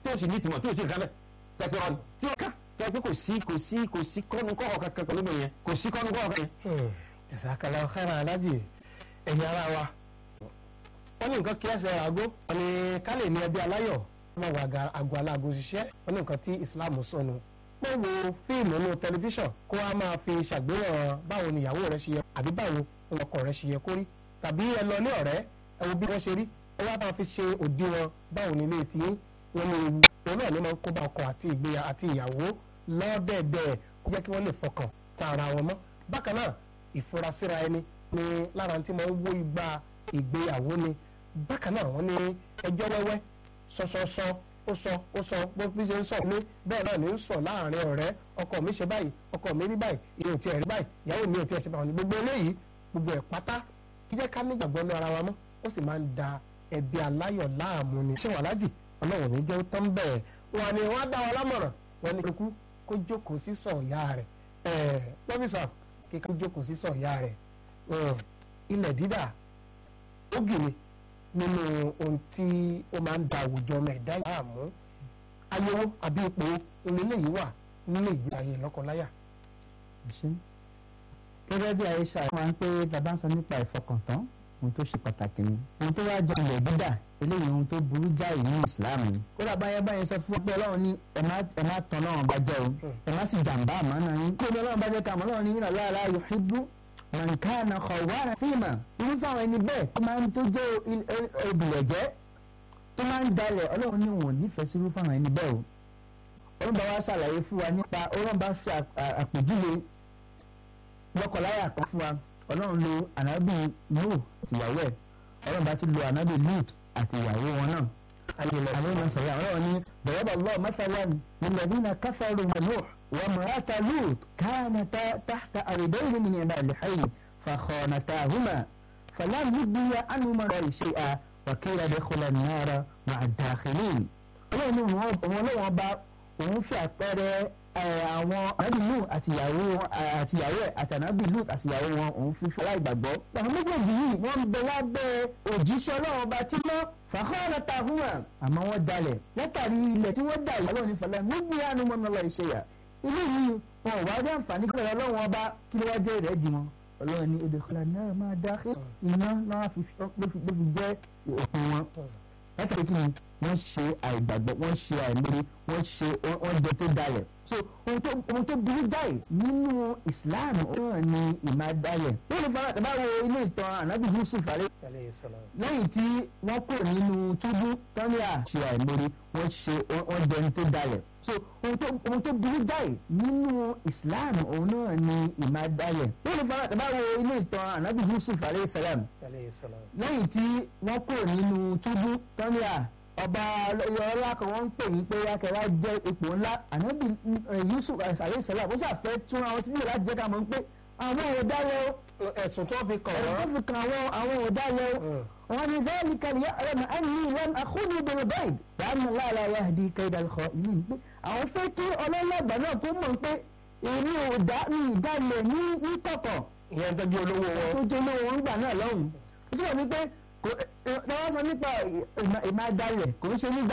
tó sì ní ìtìmọ̀ tó sì ká bẹ́ẹ̀ tẹ̀pẹ́ ọ̀nà tí ó ká tẹ̀pẹ́ kò sí kò sí kò sí kọ́nu kọ́ kankan pẹ̀lú mi yẹn kò sí kọ́nu kọ́ kankan yẹn. ìsàkàlà ọ̀hẹ́rà alájì ẹ̀yin ara wa wọ́n ní nǹkan kí ẹsẹ̀ àgó wọ́n ní ká lè ní ẹbí aláyọ̀ wọ́n máa wà àgọ́ aláàgó ṣiṣẹ́ wọ́n ní nǹkan tí Islam sọnù pé wo fíìmù inú tẹlifíṣàn kó wá máa fi ṣàgbéyàn báwo ni ìyàwó rẹ ṣe yẹ àbí báwo ọkọ rẹ ṣe yẹ kó rí tàbí ẹ lọ ní ọ̀rẹ́ ẹ wo bí wọ́n ṣe rí ẹ wá máa fi ṣe òdiwọ̀n báwo ni ilé tí wọ́n ní ewu òun náà ló máa ń kó bá ọkọ àti ìgbéya àti ìyàwó lọ́dẹ̀ẹ̀dẹ̀ kó jẹ́ kí wọ́n lè fọkàn ta ara wọn mọ́ bákan náà ìfurasíra ẹni ni lára tí máa ń wó igba ìgbéyàwó ni bákan náà wọ́n ní ẹjọ́ wẹ́wẹ́ sọsọsọ ó sọ ó sọ bó bí ṣe ń sọ ní bẹ́ẹ̀ náà ní ń sọ láàrin ọ̀rẹ́ ọkọ mi ṣe báyìí ọkọ mi rí báyìí ìyẹn ò tiẹ̀ rí báyìí ìyàwó mi ò tiẹ̀ ṣe báyìí gbogbo eléyìí gbogbo ẹ̀ pátá kí jẹ́ ká nígbàgbọ́ ní ara wa mọ́ ó sì máa ń da ẹbí aláyọ̀ láàmú ni. ṣé wàá lájì ọlọ́run ní jẹ́ tán bẹ́ẹ̀ wọn ni wọ́n á dá wa lámọ̀ràn wọn ni kíkú kó jókòó sí sọ̀ọ̀yà rẹ̀ ẹ̀ pọ́físà kíkú jókòó sí sọ̀ọ̀yà rẹ̀ ilẹ̀ dídà ó gìrì nínú ohun tí ó máa ń da àwùjọ ọmọ ẹ̀dá láàmú ayẹwo àbí ipò oníléyìí wà nínú ìgbé ayé lọ́kọláya. gẹ́gẹ́ bí ayé ṣàlàyé wọn pé tàbá ń sọ nípa ìfọkàntán ohun tó ṣe pàtàkì ni ohun tó wá jọ ilẹ̀ dídà eléyìí ohun tó burú jáì ní Islam ni kódà báyẹn báyẹn sọ fún pé Ọlọ́run ní ẹ má tán Ọlọ́run bá jẹ́ o ẹ má sì jàǹbá àmọ́ náà yín kó ní Ọlọ́run bá jẹ́ ká àmọ́ Ọlọ́run ní ìlànà lára yuhibbu man kana khawwana fíìmà irúfẹ́ àwọn ẹni bẹ́ẹ̀ tó máa ń tó jẹ́ obìlẹ̀jẹ́ tó máa ń dalẹ̀ Ọlọ́run ní wọn nífẹ̀ẹ́ sí irúfẹ́ àwọn ẹni bẹ́ẹ̀ o Ọlọ́run bá wá ṣàlàyé fún wa nípa Ọlọ́run bá fi àpèjúwe lọ́kọ̀láyà kan fún wa ọlọ́run lo ànábì Nuhu àtìyàwó ẹ̀ ọlọ́run bá tún lo ànábì Lut àtìyàwó wọn náà. àwọn ọmọ sọ̀rọ̀ àwọn ọ̀rọ̀ ní bẹ̀rẹ̀bà lọ́ọ̀ mẹ́fàlán lilladhina kafaru wa Nuh wa imra'ata Lut kanata tahta abdayn min ibadina fakhanatahuma falam yughniya anhuma shay'an wa qila udkhula an-nara ma'a ad-dakhilin. ọlọ́run ní wọn lọ́wọ́ bá òun fi àpẹẹrẹ àwọn ànábì lù àtìyàwó àtìyàwó ẹ̀ àtànábì lù àtìyàwó wọn òun fi fọlá ìgbàgbọ́. àwọn méjèèjì yìí wọ́n ń bẹ lábẹ́ òjíṣẹ́ ọlọ́run ọba tí mọ́ fàkọ́ọ̀rọ̀ ta fún wa. àmọ́ wọ́n dalẹ̀ látàrí ilẹ̀ tí wọ́n dà yìí ọlọ́run fọlá níbi àánú mọ́nà lọ ìṣe yà. ilé yìí wọn ò wá dé àǹfààní kí ọlọ́run ọba kí ló wá jẹ́ rẹ̀ dì wọn. ọlọ́run ní odò kọlá náà máa dá iná náà ló fi jẹ́ òpin wọn. látàrí kí ni wọ́n ṣe àìgbàgbọ́ wọ́n ṣe àìmọ́rí wọ́n ṣe wọ́n jẹ tó dalẹ̀ so ohun tó burú jáì nínú islam náà ni ìmádàlẹ̀ wọ́n lè fara tàbá wo inú ìtàn ànábì yusuf alẹ́ lẹ́yìn tí wọ́n kò nínú túbú tọ́lá ṣe àìmọ́rí wọ́n ṣe wọ́n jẹun tó dalẹ̀ so ohun tó burú jáì nínú islam òun náà ni ìmádàlẹ̀ wọ́n lè fara tàbá wo inú ìtàn ànábì yusuf alẹ́ salam lẹ́yìn tí wọ́n kò nínú túbú tọ́lá ọba ọlá kan wọ́n ń pè ní pé akẹ́wà jẹ́ ipò ńlá ànábì yusuf alayisalaam ó ṣàfẹ́ tún àwọn sílẹ̀ láti jẹ́ ká mọ̀ pé àwọn òdàlẹ̀ ẹ̀sùn tó fi kàn ẹ̀sùn tó fi kàn àwọn àwọn òdàlẹ̀ wọn ni bẹ́ẹ̀ni kàlíyà ẹ̀rọ ẹ̀mí ìlànà àkúnú bẹ̀rẹ̀ báyìí dáná láàlá yahdi kaidal kọ ìlú pé àwọn fẹ́ kí ọlọ́lọ́gbà náà tó mọ̀ pé èmi ò dálẹ̀ ní kọ̀kọ̀ ìyẹn tó jẹ́ olówó wọn. tó jẹ́ olówó wọn gbà náà lọ́hùn ó túbọ̀ sí pé wọ́n sọ nípa ìmádàlẹ̀ kò ń ṣe ní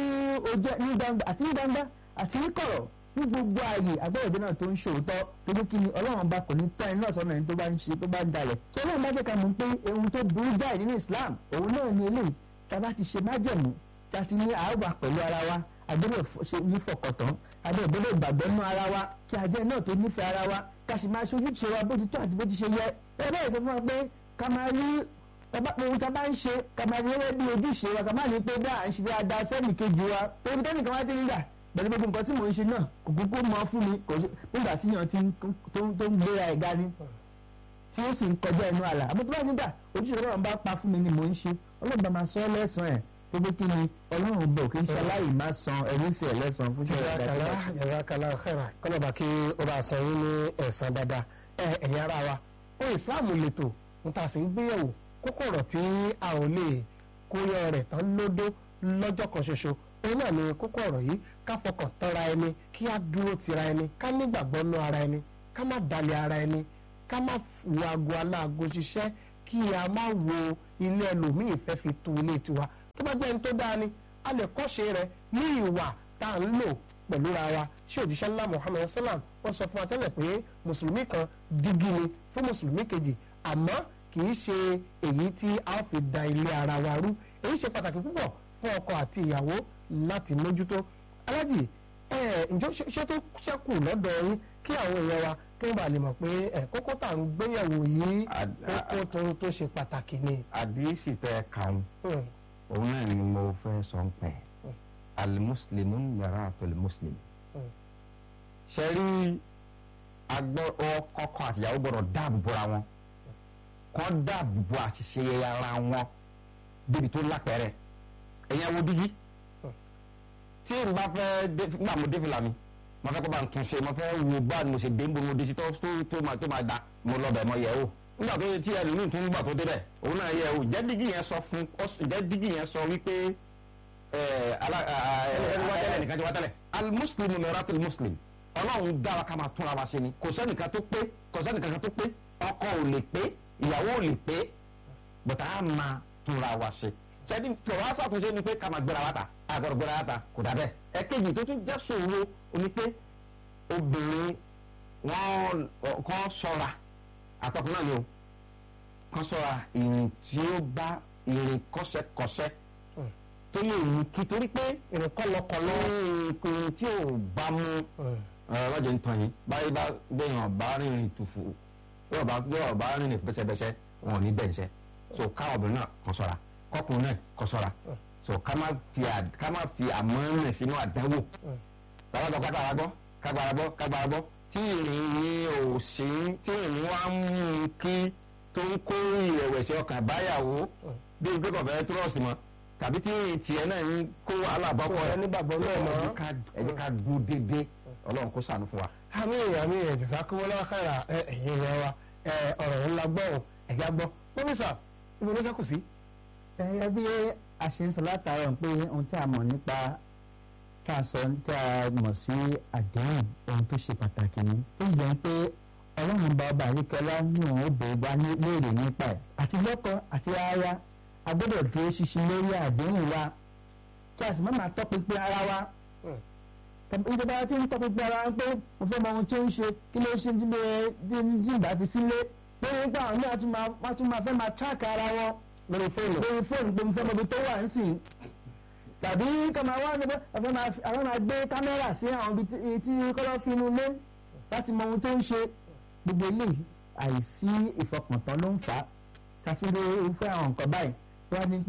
gbangba àti ní gbangba àti ní kọ̀rọ̀ ní gbogbo ààyè agbẹ́rẹ̀dẹ́ náà tó ń ṣòótọ́ torí kí ni ọlọ́run bá kò ní tọ́ ẹni náà sọ́nà ẹni tó bá ń ṣe tó bá ń dalẹ̀ tí ọlọ́run bá jẹ́ ká mọ̀ pé ohun tó burú jáì nínú Islam òun náà ni eléyìí tá a bá ti ṣe májẹ̀mú tá a ti ní àáwà pẹ̀lú ara wa agbẹ́rẹ́ ṣe ní fọkàntán agbẹ́rẹ́ ìgbàgbọ́ nú ara wa kí ajẹ́ náà tó nífẹ̀ẹ́ ara wa ká sì máa ṣojú ṣe wa bó ti tó àti bó ti ṣe yẹ ẹ bẹ́ẹ̀ sọ fún wa pé ká máa rí tọ́ba pé ohun tá a bá ń ṣe ká máa rí gẹ́gẹ́ bí ojúṣe wa ká máa ní pé bí à ń ṣe dáadáa sẹ́nì kejì wa torí tẹ́nì kan wá ti ń gbà pẹ̀lú gbogbo nǹkan tí mò ń ṣe náà kò kúkú mọ fún mi nígbà tí yàn ti tó ń gbéra ẹ̀ ga ni tí ó sì ń kọjá ẹnu àlà àmọ́ tó bá ti gbà ojúṣe ọlọ́run bá pa fún mi ni mò ń ṣe ọlọ́run máa sọ ọ́ lẹ́sàn-án ẹ̀ tó pé kí ni ọlọ́run bò kí n ṣe aláì má san ẹ̀rí sí ẹ̀ lẹ́sàn-án fún ṣẹ́ jazakallah khaira kọ́lọ́ba kí ó bá san yín ní ẹ̀san dáadáa ẹ̀yin ara wa ó ìsìláàmù lètò ń ta sí ń gbéyẹ̀wò kókó ọ̀rọ̀ tí a ò lè kóyọ rẹ̀ tán lódó lọ́jọ́ kan ṣoṣo òun náà ni kókó ọ̀rọ̀ yìí ká fọkàn tánra ẹni kí á dúró tira ẹni ká nígbàgbọ́ nú ara ẹni ká má dalẹ̀ ara ẹni ká má wo aago aláago ṣiṣẹ́ kí a má wo ilé ẹlòmíì fẹ́ fi tu ilé tiwa tó bá jẹ́ ẹni tó dáa ni a lè kọ́ṣe rẹ̀ ní ìwà tá à ń lò pẹ̀lú ra wa ṣé òjíṣẹ́ ńlá muhammed salam wọ́n sọ fún wa tẹ́lẹ̀ pé mùsùlùmí kan dígí ni fún mùsùlùmí kejì àmọ́ kì í ṣe èyí tí a fi da ilé ara wa rú èyí ṣe pàtàkì púpọ̀ fún ọkọ àti ìyàwó láti mójútó alájì ẹ ǹjọ́ ṣé tó ṣẹ́kù lọ́dọ̀ yín kí àwọn èèyàn wa kí wọ́n bá lè mọ̀ pé ẹ kókó tá à ń gbéyẹ̀wò yìí kókó tó tó ṣe pàtàkì ni. àdìsí tẹ kàn Hmm, òun náà ni mo fẹ́ sọ ń pẹ́ alimuslimu yàrá àtọ̀lẹ̀ Mm. ṣe rí agbọ́ ọkọ àtìyàwó gbọ́dọ̀ dáàbò bora wọn kọ́ dáàbò bo àṣìṣe ara wọn débi tó lápẹ̀rẹ̀ ẹ̀yẹn wo dígí Mm. tí n bá fẹ́ dé nígbà mo dé fìlà mi mo fẹ́ kó bá ń tún ṣe mo fẹ́ wo bá mo ṣe dé ń bo mo dé sí tó tó tó máa tó máa da mo lọ bẹ̀ mo yẹ̀ o nígbà tó tí ẹlòmíì tún gbà tó débẹ̀ òun náà yẹ̀ o jẹ́ dígí yẹn sọ fún jẹ́ dígí yẹn sọ wípé ẹni nìkan ti wá tẹ́lẹ̀ alimuslimu mẹ́rẹ́tìl muslim ọlọ́run dára ká máa túnra wa ṣe ni kò sẹ́nìkan tó pé kò sẹ́nìkan kan tó pé ọkọ ò lè pé ìyàwó ò lè pé bọ̀tà á máa túnra wa ṣe sẹ́ni tọ̀wá ṣàtúnṣe ni pé ká máa gbéra wa ta àgọ́dọ̀ gbéra wa ta kò dà bẹ́ẹ̀ ẹ̀kejì tó tún jẹ́ ṣòro oní pé obìnrin wọn kọ́ ṣọ́ra àtọkùn náà ni o kọ́ ṣọ́ra ìrìn tí ó bá ìrìn kọ́ṣẹ́kọ́ṣẹ́ Mm. tó lè mú kí torí pé ìrìn kọlọkọlọ. nǹkan tí ò bá mú Hmm, ọlọ́jẹ̀ ń tàn yín báyìí bá gbẹ̀yàn bá rìnrìn tùfù yóò bá yóò bá rìnrìn bẹ́sẹ̀bẹ́sẹ̀ wọn ò ní bẹ́ẹ̀ ṣẹ́ so káwọn obìnrin náà kọ́ ṣọ́ra kọ́kùnrin náà kọ́ ṣọ́ra so ká má fi à- ká má fi àmọ́ràn sínú àdánwò hmm, bàbá tó kágbára gbọ́ kágbára gbọ́ kágbára gbọ́ tí ìrìn yìí ò sí tí ìrìn wa ń mú un kí tó ń kó ìrẹ̀wẹ̀sì ọkàn báyàwó bí ibi kò fẹ́ túrọ̀sì mọ́ tàbí tí ìrìn tiẹ̀ náà ń kó wàhálà bọ́kọ̀ kò rẹ̀ rẹ nígbàgbọ́ náà mọ́. ẹ jẹ́ ká- ẹ jẹ́ ká dúró déédéé ọlọ́run kó ṣàánú fún wa. àmì àmì ẹ̀jẹ̀sà kí wọ́n lọ́wọ́ kára ẹ̀yìn ìyá wa ẹ, ọ̀rọ̀ ńlá gbọ́ ò ẹ̀já gbọ́ mínísà ibo ló ṣẹ́kù sí. ẹ̀yẹ́ bí a ṣe ń sọ látàárọ̀ pé ohun tí a mọ̀ nípa tá a sọ tí a mọ̀ sí àdéhùn ohun tó ṣe pàtàkì ni ó sì jẹ́ pé ọlọ́run bá ọba àríkẹ́lá ní òun ó bèèrè wá ní léèrè nípa ẹ̀ àti lọ́kọ àti aya a gbọ́dọ̀ dúró ṣinṣin lórí àdéhùn wa kí a sì má máa tọpinpin ara wa ìjọba tí ń tọpinpin ara wa pé mo fẹ́ mọ ohun tí ó ń ṣe kí ló ṣe tí ìgbà ti sílé lórí nípa àwọn náà tún máa wọ́n tún máa fẹ́ máa tíráàkì ara wọn lórí fóònù. lórí fóònù pé mo fẹ́ mọ ibi tó wà ń sìn tàbí kọ́ máa wá níbẹ̀ àwọn máa fi- àwọn máa gbé kámẹ́rà sí àwọn ibi tí- tí kọ́lọ́ fi inú ilé láti mọ ohun tó ń ṣe gbogbo eléyìí àìsí ìfọkàntán ló ń fà á tàfihàn irúfẹ́ àwọn nǹkan báyìí wọ́n ní pé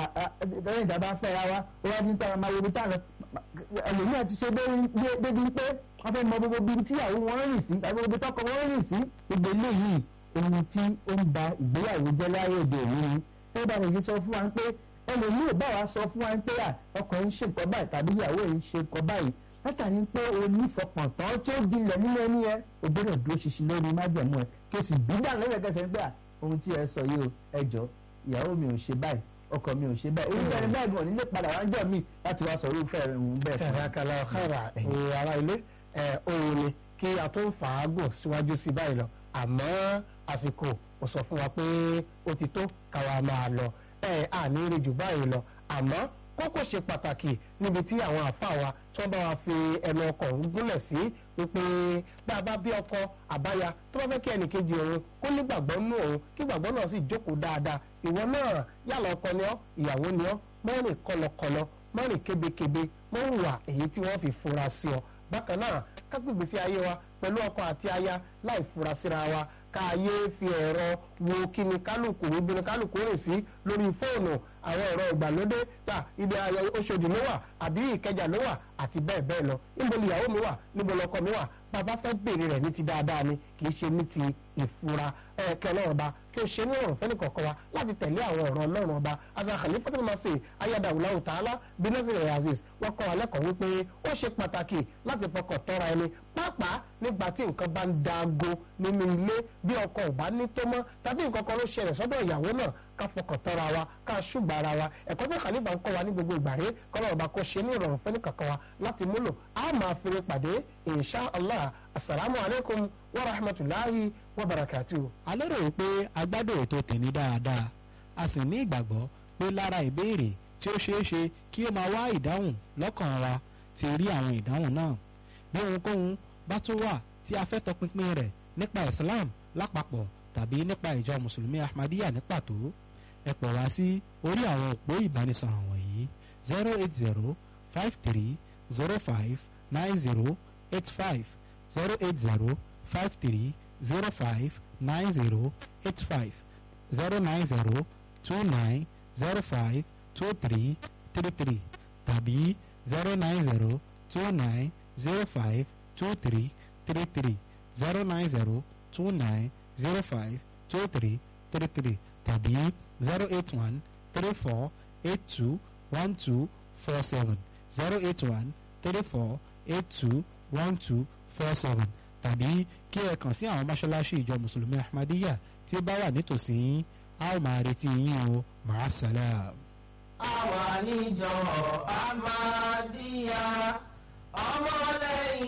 lẹ́yìn ìjà bá fẹ́ra wa wọ́n ní pé àwọn máa wo ibi táwọn ẹlòmíràn ti ṣe débi- dé- débi pé wọ́n fẹ́ mọ gbogbo ibi tíyàwó wọn rìn sí tàbí gbogbo tọkọ wọn rìn sí gbogbo eléyìí ohun tí ó ń ba ìgbéyàwó jẹ́ láyé òde òní ni ẹ bá mi sọ fún wa pé ẹlòmíì bá wa sọ fún wa pé à ọkọ ń ṣe nǹkan báyìí tàbí ìyàwó ń ṣe nǹkan báyìí látàrí pé o nífọkàntán tí ó dilẹ̀ nínú ẹni yẹn o gbọ́dọ̀ dúró ṣinṣin lórí májẹ̀mú ẹ kí o sì gbígbà lẹ́sẹ̀kẹsẹ̀ pé à ohun tí ẹ sọ yìí o ẹ jọ ìyàwó mi ò ṣe báyìí ọkọ mi ò ṣe báyìí irúfẹ́ ẹni báyìí gan nílé padà wá ń jọ mí láti wá sọ irúfẹ́ ẹ̀hún bẹ́ẹ̀ fún mi. ṣàkàlà ọ̀kára ẹ̀yin ará ilé ẹ̀ òun ni kí a tó ń fàágùn síwájú sí báyìí lọ àmọ́ àsìkò ò sọ fún wa pé ó ti tó káwa máa lọ ẹ̀ àní rí jù báyìí lọ àmọ́ kókó ṣe pàtàkì níbi tí àwọn àfáà wa tí wọ́n bá wa fi ẹnu ọkọ̀ ń gúnlẹ̀ sí wípé bá a bá bí ọkọ àbáya tó bá fẹ́ kí ẹnìkejì òun kó nígbàgbọ́ nú òun kí gbàgbọ́ náà sì jókòó dáadáa ìwọ náà yálà ọkọ ni ọ́ ìyàwó ni ọ́ mọ́rin kọlọkọlọ mọ́rin kébékébé mọ́rin wà èyí tí wọ́n fi fura sí ọ bákan náà kágbègbè sí ayé wa pẹ̀lú ọkọ àti aya láì fura síra wa káyé fi ẹ̀rọ wo kíni kálukú ibi ni kálukú rìn sí lórí fóònù àwọn ẹ̀rọ ìgbàlódé ta ibi ayẹ Oṣòdì ló wà àbí Ìkẹjà ló wà àti bẹ́ẹ̀ bẹ́ẹ̀ lọ níbo ni ìyàwó mi wà níbo lọkọ mi wà bàbá fẹ́ béèrè rẹ̀ ní ti dáadáa ni kì í ṣe ní ti ìfura ẹ̀ẹ́kẹ́ ọlọ́run ọba kí o ṣe ní ọ̀rọ̀ fẹ́ni kọ̀ọ̀kan wa láti tẹ̀lé àwọn ọ̀rọ̀ ọlọ́run ọba àti Khalifatul Masih ayédáwùláwù tààlà bínásílẹ̀ aziz wọ́n kọ́ alẹ́ kan wípé ó ṣe pàtàkì láti fọkàn tọ́ra ẹni pàápàá nígbà tí nǹkan bá ń daago nínú ilé bí ọkọ ò bá ní tó mọ́ tàbí nǹkan kan ló ṣẹlẹ̀ sọ́dọ̀ ìyàwó náà ká fọkàn tọ́ra wa ká ṣùgbọ́n ara wa ẹ̀kọ́ tí Khalifa ń kọ́ wa ní gbogbo ìgbà rẹ̀ kọ́lọ́ ọba kó ṣe ní ìrọ̀rùn fẹ́ni kankan wa láti múlò a máa fèrè pàdé insha allah asalaamu alaykum wa rahmatulahi wa barakatuhu. a lérò wípé a gbádùn ètò tèmi dáadáa a sì ní ìgbàgbọ́ pé lára ìbéèrè tí ó ṣeé ṣe kí ó máa wá ìdáhùn lọ́kàn wa ti rí àwọn ìdáhùn náà bí ohunkóhun bá tún wà tí a fẹ́ tọpinpin rẹ̀ nípa Islam lápapọ̀ tàbí nípa ìjọ mùsùlùmí Ahmadiyya ní pàtó ẹ pọ̀ wá sí orí àwọn òpó ìbánisọ̀rọ̀ wọ̀nyí zero eight zero five three zero five nine zero eight five zero eight zero five three zero five nine zero eight five zero nine zero two nine zero five two three three three tàbí zero nine zero two nine zero five two three three three zero nine zero two nine zero five two three three three tàbí zero eight one three four eight two one two four seven zero eight one three four eight two one two four seven tàbí kí ẹ kàn sí àwọn mọ́ṣáláṣí ìjọ mùsùlùmí ahmadiyya tí ó bá wà nítòsí yín a ó máa retí yín o màá sálàm. àwa níjọ Ahmadiyya